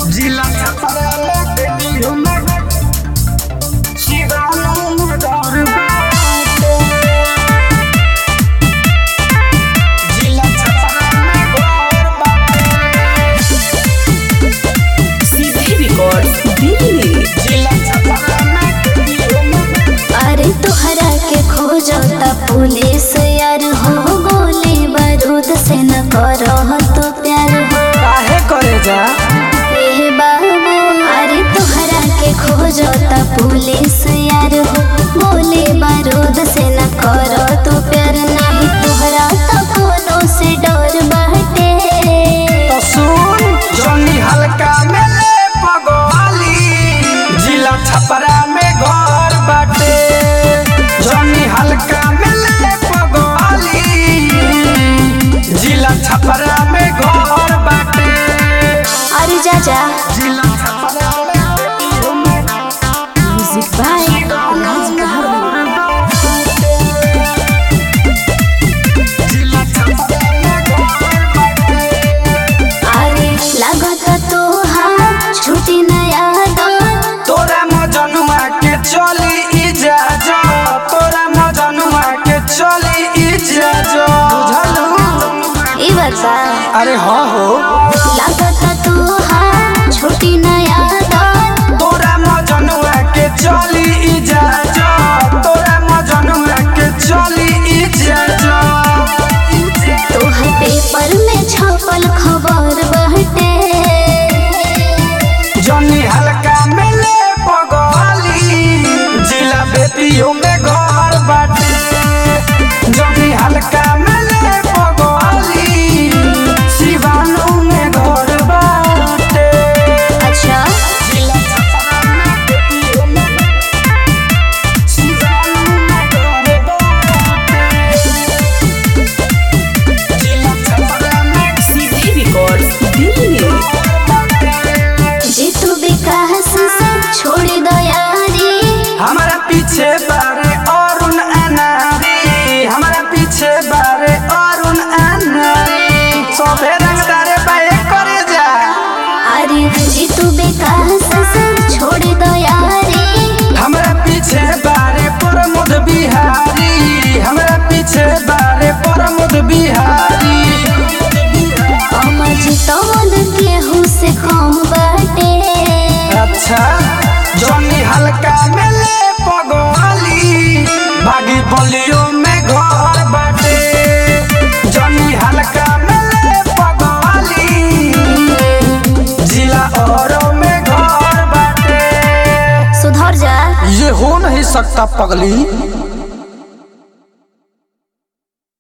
जिला छपरा में बेटियों में शिवानों में दौर बाटे। जिला छपरा में गौर बाटे। सीधे रिकॉर्ड दिल्ली जिला छपरा में बेटियों में अरे तोहरा के खोजता पुलिस यार हो गोली बारूद से न करो तो प्यार हो काहे करे जा ए बाबू अरे तोहरा के खोजता पुलिस यार हो गोली बारूद से न करो तो प्यार नहीं तोहरा तो कोनो से डर बाटे तो सुन जोनी हल्का में ले पगवाली जिला छपरा में घर बाटे जोनी हल्का में ले पगवाली जिला छपरा में घर बाटे अरे जा जा जिला छपरा में बेटियों में म्यूजिक बाय राज जिला छपरा में घर बाटे अरे लागत तो हाँ छुट्टी नया दौर तोरा मजनुआ के चली इजाजत तोरा मजनुआ के चली इजाजत बुझलू ई बता अरे हाँ हो लागत तू हाँ छोटी नया दौर तोरा मजनुआ के चली इजाजत तोरा मजनुआ के चली इजाजत तोहर पेपर में छपल खबर बहटे जनी हल्का में ले पगली जिला बेटियों में घर बाटे जनी हल्का में ले पगली शिवानू में घर बाटे अच्छा जिला छपरा में बेटियों में शिवानू में घर बाटे जिला छपरा में सीधे रिकॉर्ड दिल्ली जे तू विकास से छोड़ दो यारी हमारा पीछे बारे अरुण अनारी हमारा पीछे बारे अरुण अनारी सबे रंगदारे बाए करे जा अरे जे तू विकास से छोड़ दो यारी हमारा पीछे बारे प्रमोद बिहारी हमारा पीछे बारे प्रमोद बिहारी अमर जितौन केहू से कम बाटे अच्छा जॉनी हल्का में ले पगवाली बागी बलियों में घर बाटे जॉनी हल्का में ले पगवाली जिला औरों में घर बाटे सुधर जा ये हो नहीं सकता पगली